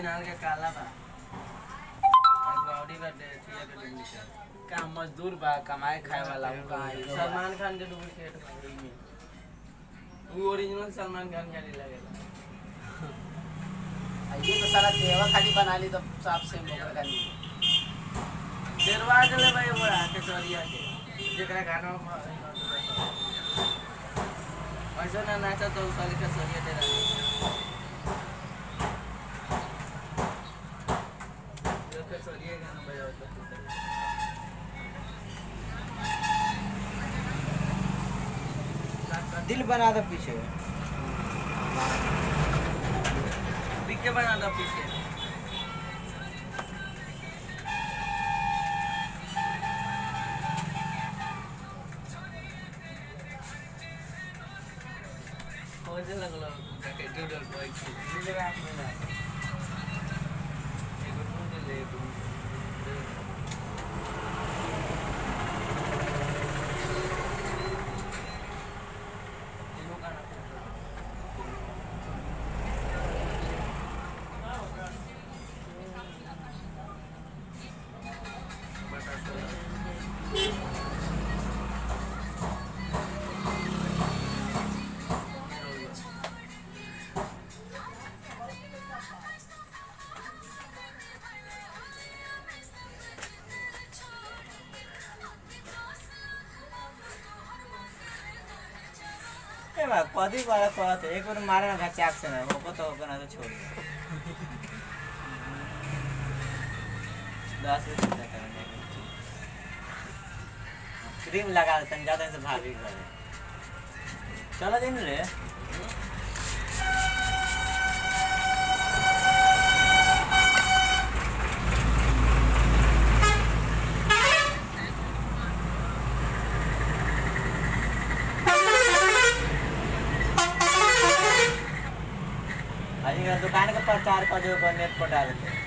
Original के काला बा बॉडी का थिया के डुप्लीकेट का मजदूर बा कमाए खाए वाला उ कहाँ है? सलमान खान के डुप्लीकेट बा ओही में वो ओरिजिनल सलमान खान के नहीं लगेला आ ये तो सारा देवा खाली बना ली तो साफ से मोकर खाली देरवा चले भाई वो केसरिया के जेकरा गाना में ऐसा ना नाचा तो साल केसरिया तेरा यो केसरिया गाना बजाओ तो दिल बना दो पीछे पीके बना दो पीके मुझे लगलो जाके डूडल बॉय की मिले हाथ में ना एगो ढूंढ ले एगो एगो गाना बता तो ए बा कदी बार कहत एक बार मारे ना चाक से ना होको तो होको ना तो छोड़ दे दस रुपये चिंता करने क्रीम लगा देते हैं ज्यादा से भाभी घर चलो दिन रे अजी का दुकान का प्रचार कर जो नेट पर डालते